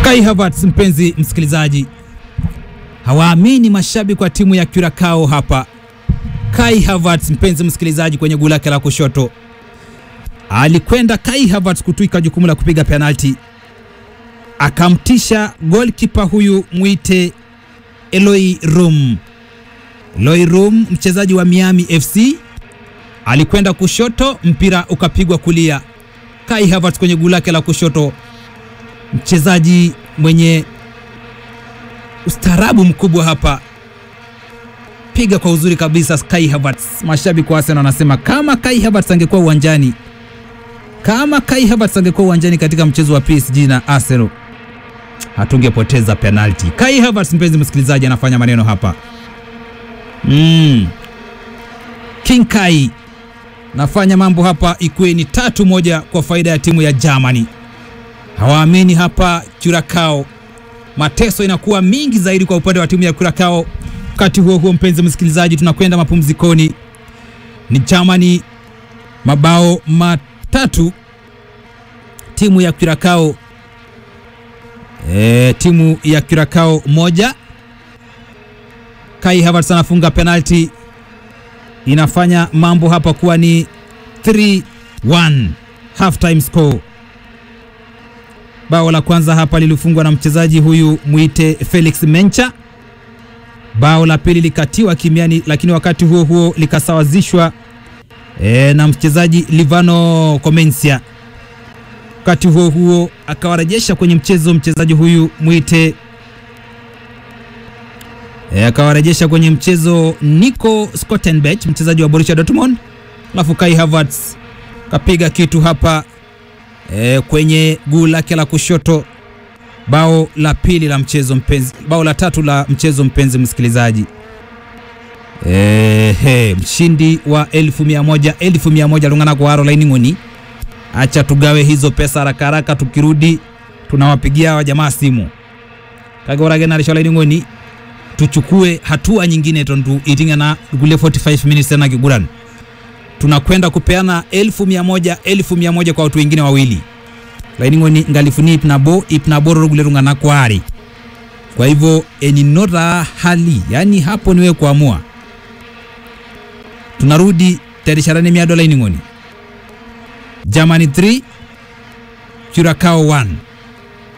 Kai Havertz, mpenzi msikilizaji, hawaamini mashabiki wa timu ya Curacao hapa. Kai Havertz, mpenzi msikilizaji, kwenye guu lake la kushoto alikwenda Kai Havertz kutwika jukumu la kupiga penalti, akamtisha goalkeeper huyu mwite Eloi Rum. Eloi Rum, mchezaji wa Miami FC, alikwenda kushoto, mpira ukapigwa kulia. Kai Havertz kwenye guu lake la kushoto, mchezaji mwenye ustaarabu mkubwa hapa, piga kwa uzuri kabisa Kai Havertz. Mashabiki wa Arsenal wanasema kama Kai Havertz angekuwa uwanjani, kama Kai Havertz angekuwa uwanjani katika mchezo wa PSG na Arsenal, hatungepoteza penalti. Kai Havertz, mpenzi msikilizaji, anafanya maneno hapa mm. King Kai nafanya mambo hapa, ikuwe ni tatu moja kwa faida ya timu ya Germany. Hawaamini hapa Curacao, mateso inakuwa mingi zaidi kwa upande wa timu ya Curacao. Wakati huo huo, mpenzi msikilizaji, tunakwenda mapumzikoni. Ni Germany mabao matatu, timu ya Curacao e, timu ya Curacao moja. Kai Havertz anafunga penalti, inafanya mambo hapa kuwa ni 3-1 half time score. Bao la kwanza hapa lilifungwa na mchezaji huyu mwite Felix Mencha. Bao la pili likatiwa kimiani, lakini wakati huo huo likasawazishwa e, na mchezaji Livano Comencia. Wakati huo huo akawarejesha kwenye mchezo mchezaji huyu mwite e, akawarejesha kwenye mchezo Nico Scottenbech mchezaji wa Borussia Dortmund, alafu Kai Havertz kapiga kitu hapa e, kwenye guu lake la kushoto. Bao la pili la mchezo mpenzi, bao la tatu la mchezo mpenzi msikilizaji. E, he, mshindi wa elfu mia moja elfu mia moja lungana kwa Caroline Ngoni. Acha tugawe hizo pesa haraka haraka, tukirudi tunawapigia hawa jamaa simu kagorage na Caroline Ngoni, tuchukue hatua nyingine tondu itinga na gule 45 minutes tena kiguran tunakwenda kupeana elfu mia moja elfu mia moja kwa watu wengine wawili lainingoni ngalifuni ipnabo ipnaboro gulerungana kwari kwa hivyo eninora hali yani hapo niwe kuamua tunarudi tarisharani mia dola iningoni Germany 3 Curacao 1